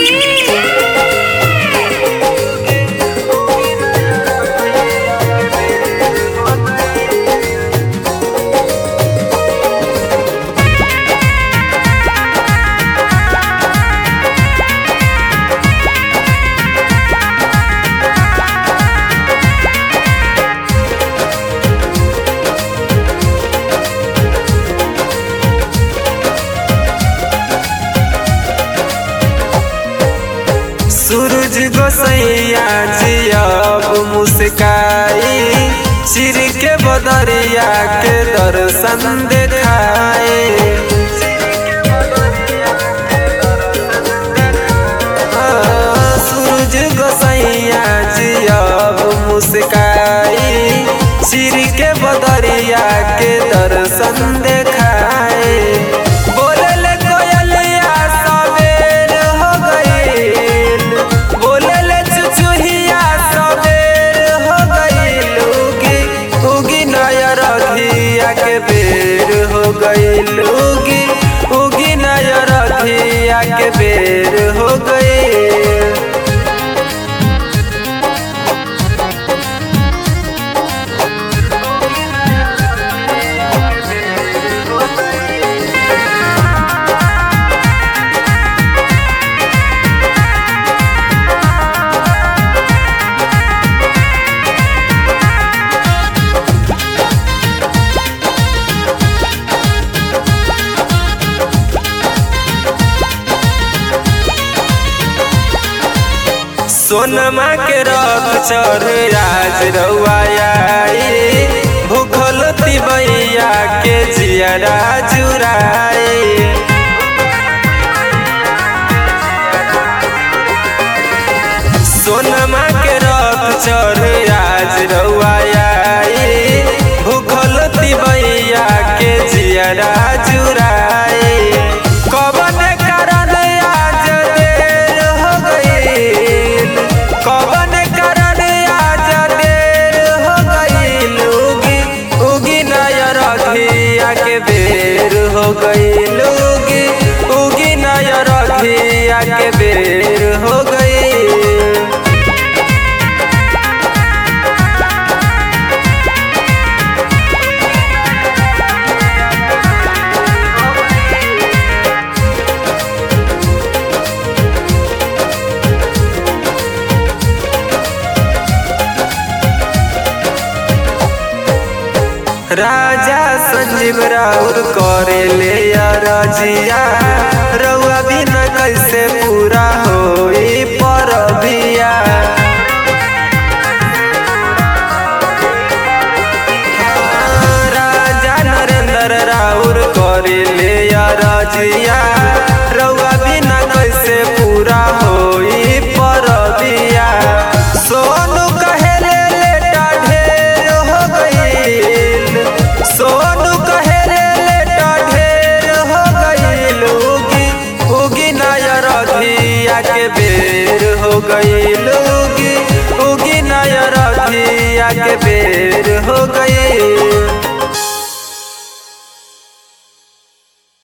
सूरज गोसैया जी अब मुस्काई चिर के बदरिया के दर्शन देखाए हाँ, सूरज गोसैया जी अब मुस्काई चिर के बदरिया के दर्शन देखाए बोलले कोयलिया सवेर हो गईल बोलले चुचुहिया सवेर हो गईल उगी उगी नया रधिया के बेर हो गईल उगी उगी नया रधिया के बेर हो गईल सोनमा के रथ चढ़ राज रउआई भूखल तिबैया के जियरा जुराए सोनमा के रथ चढ़ राज रउआई भूखल तिबैया के जियरा जुराए कवन कारण आज देर हो गईल कवन कारण आज देर हो गईल उगी उगी नया रधिया के बेर हो गईल उगी उगी नया रधिया के बेर हो गईल राजा संजीव राउर करे ले रजिया रउआ बिना कैसे पूरा होई परबिया राजा नरेंद्र राउर करे ले रजिया रउआ बिना कैसे पूरा होई परबिया सोनू कहेले लेटा ढेर हो गईल सोनू कहेले लेटा ढेर हो गईल उगी उगी नया रधिया के बेर हो गईल उगी उगी नया रधिया के बेर हो गईल